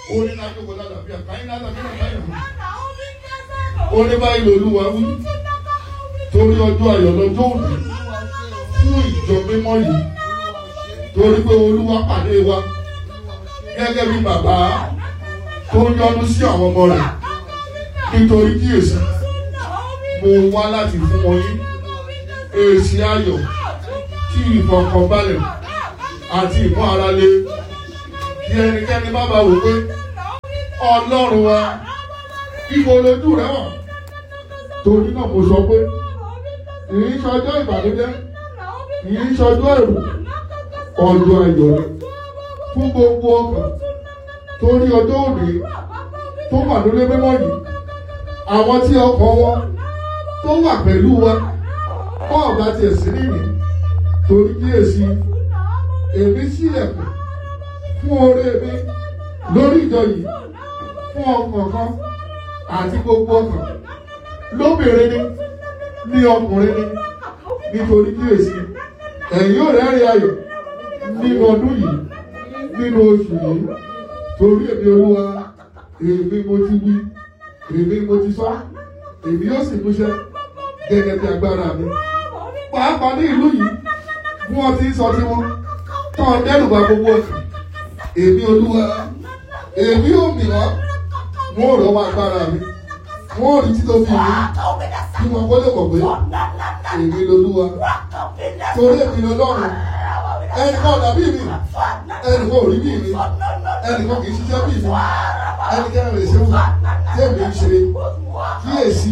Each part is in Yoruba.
ó ní láti wọlé àlàáfíà káyín lálàáfíà káyín ó ní báyìí lolúwa wí torí ọjọ́ ayọ̀ lọ́jọ́ òní fún ìjọ mímọ́ yìí torí pé olúwa pàdé wa gẹ́gẹ́ bí bàbá tó ń yọ́nú sí àwọn ọmọ rẹ̀ nítorí kíyèsí mo wá láti fún wọn yín èsì ayọ̀ tí ìfọkànbalẹ̀ àti ìmọ̀ ara lé kí ẹnikẹ́ni má bàa wò pé ọlọ́run wa ibo lójú rẹ wà torí náà mo sọ pé kì í ṣọjọ́ ìbànújẹ́ kì í ṣọjọ́ èrò ọjọ́ ayọ̀ ni fún gbogbo ọkàn torí ọjọ́ òní tó wà lórí mímọ́ yìí àwọn tí ọkọ̀ wọn tó wà pẹ̀lú wa kọ́ ọ̀gá tiẹ̀ sí nìyí torí kíyèsí èmi sílẹ̀kùn fún oore mi lórí ìjọ yìí fún ọkàn kan àti gbogbo ọkàn lóbìnrin ni ní ọkùnrin ni nítorí kíyèsí ẹ̀yin ò rẹ́rìn ayọ̀ nínú ọdún yìí nínú oṣù yìí torí èmi olúwa èmi mo ti wí èmi mo ti sọ èmi yóò sì múṣẹ gẹ́gẹ́ bí agbára mi pàápàá ní ìlú yìí bí wọ́n ti ń sọ tiwọn tán dẹ́rù bá gbogbo ọ̀sán èmi olúwa èmi ò mìíràn wọn ò rọ́wọ́ agbára mi wọn ò rí títóbi mi kí wọn kó lè mọ̀ pé èmi lolúwa torí èmi lọ́lọ́run ẹnì kan dàbí mi ẹnì kan ò rí bí mi ẹnì kan kì í ṣiṣẹ́ bí mi ẹnì kan lè ṣe wù tí èmi ń ṣe kíyèsí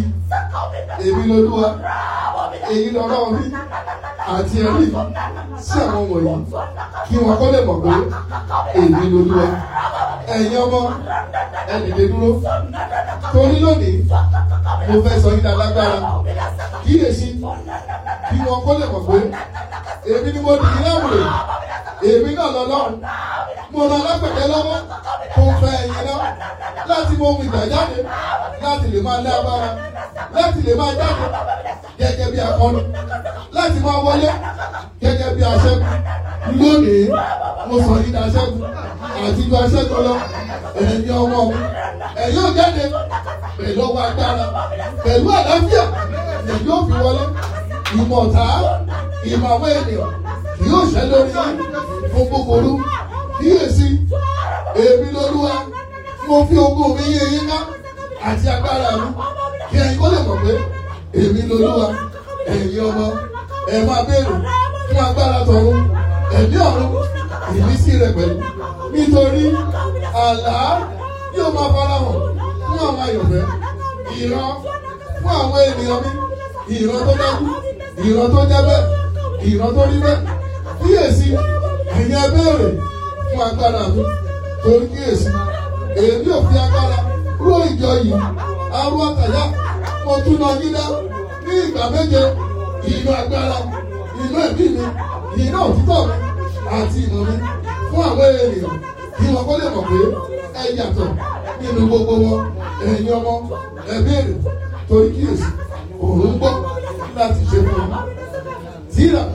èmi lolúwa èyí lọ́lọ́run mi àti ẹ̀rí sí àwọn wọ̀nyí kí wọn kó lè mọ̀ pé èmi lolúwa ẹ̀yin ọmọ ẹnìdè dúró torí lónìí mo fẹ́ sọ yín lálágbára kíyèsí kí wọn kó lè mọ̀ pé èmi ni mo dì í láwùrè èmi náà lọ́lọ́run mo ràn alágbẹ̀dẹ lọ́wọ́ tó ń fẹ́ ẹ̀yin náà láti mọ ohun ìgbà jáde láti lè máa lé agbára láti lè máa jáde gẹ́gẹ́ bí akọni láti máa wọlé gẹ́gẹ́ bí aṣẹ́gun lónìí mo sọ yín daṣẹ́gun àti ju aṣẹ́gun lọ ẹ̀yin ọmọ mi ẹ̀yin ò jáde pẹ̀lú ọwọ́ agbára pẹ̀lú àlàáfíà ẹ̀yin ò fi wọlé ìmọ̀ ọ̀tá ìmọ̀ àwọn ènìyàn kì yóò ṣẹ́ lórí yín fún búburú kíyèsí èmi lolúwa mo fi ogún mi yé yín ká àti agbára mi kí ẹ̀yin kó lè mọ̀ pé èmi lolúwa ẹ̀yin ọmọ ẹ máa béèrè fún agbára tọ̀run ẹ̀mí ọ̀run ìmísí rẹ̀ pẹ̀lú nítorí àlá yóò máa farahàn fún àwọn àyọ̀fẹ́ ìran fún àwọn ènìyàn mi ìran tó dájú ìran tó jẹ́ bẹ́ẹ̀ ìran tó rí bẹ́ẹ̀ kíyèsí ẹ̀yin ẹ béèrè fún agbára mi torí kíyèsí èmi ò fi agbára ró ìjọ yìí arú àtàyà mo tún lọ yín dá ní ìgbà méje ìlú agbára ìlú ẹ̀mí mi ìlú òtítọ́ mi àti ìmọ̀ mi fún àwọn ènìyàn kí wọn kó lè mọ̀ pé ẹ yàtọ̀ nínú gbogbo wọn ẹ̀yin ọmọ ẹ béèrè torí kíyèsí òun ń gbọ́ láti ṣe fún un. Tíra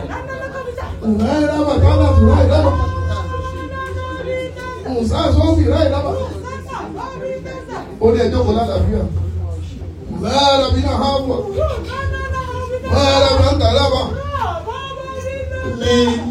ǹrẹ́ rábà kálá tó ráì rábà ǹsá sọ́ọ̀fì ráì rábà ó ní ẹjọ́ kan lálàáfíà mẹ́rẹ̀ bí náà hàn wọ̀ mẹ́rẹ̀ bí náà ń tà rábà ní.